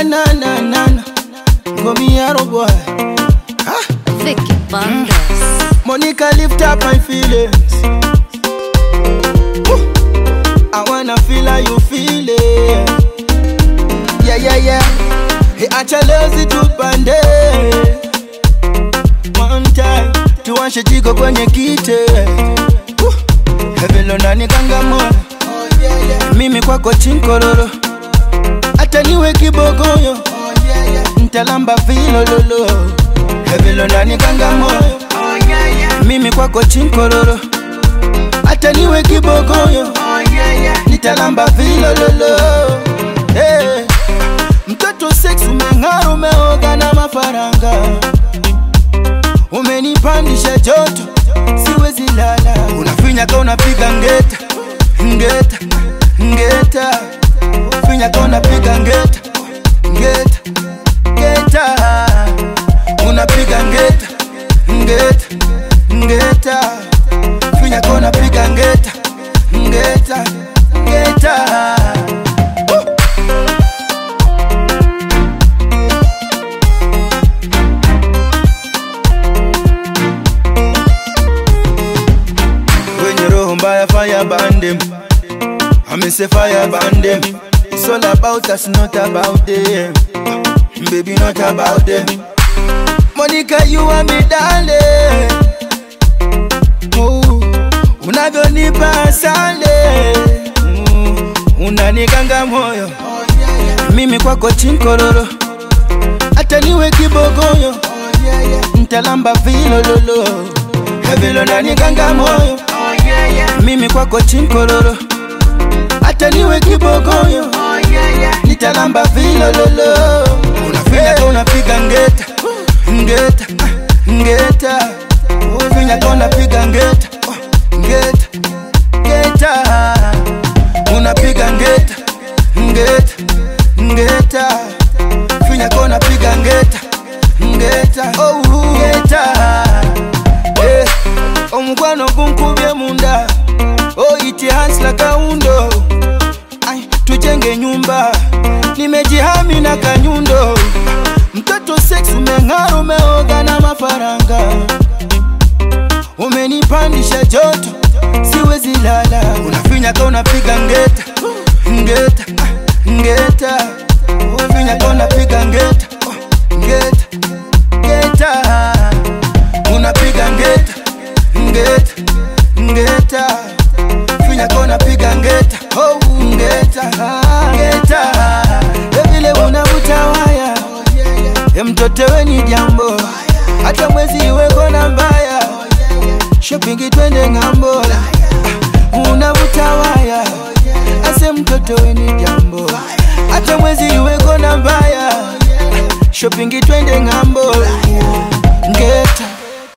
na na na na na. Gomiaro boy. Ah, Vicky Bandas. Monica lift up my feelings. Woo. I wanna feel how you feel it. Yeah, yeah, yeah. Hey, acha lezi tupande. One time, tuwashe jiko kwenye kite. Woo. Hevelo nani kangamoyo. Mimi kwako chinkororo. Hata niwe kibogoyo. Ntalamba vilololo. Hevelo nani kangamoyo. Mimi kwako chinkororo. Hata niwe kibogoyo. Nitalamba vilololo. Hey. Mtoto sex umeng'ara, umeoga na mafaranga, umenipandisha joto, siwezi lala. Unafinya ka unapiga ngeta ngeta ngeta, finya ka unapiga ngeta ngeta ngeta, unapiga ngeta ngeta ngeta, finya ka unapiga ngeta ngeta ngeta. Wenye roho mbaya fire burn them I say fire burn them It's all about us not about them Baby not about them Monica you are me darling oh, Unavyonipa asale mm, Unanikanga moyo Mimi kwako chinkororo Hata niwe kibogoyo Ntalamba vilololo Vilo nanikanga moyo Mimi kwako chinkororo Hata niwe kibogoyo Nitalamba vilololo Unafinya ka unapiga ngeta Ngeta ah, Ngeta Unafinya ka unapiga ngeta oh, Ngeta Ngeta Unapiga ngeta Ngeta Ngeta Finya ka unapiga ngeta Ngeta Oh Ngeta Eh, omukwano gunkubye munda oiti hansla kaundo Ai, tujenge nyumba nimejihami na kanyundo mtoto sex umeng'ara umeoga na mafaranga umenipandisha joto siwezi lala unafinya ka unapiga ngeta ngeta ah, ngeta unafinya ka unapiga ngeta oh, ngeta ngeta unapiga ngeta ngeta ngeta finya ka unapiga ngeta oh, ngeta ngeta vile unavuta waya e mtoto weni jambo hata mwezi iweko na mbaya shopping twende ng'ambo unavuta waya ase mtoto weni jambo hata mwezi iweko na mbaya shopping twende ng'ambo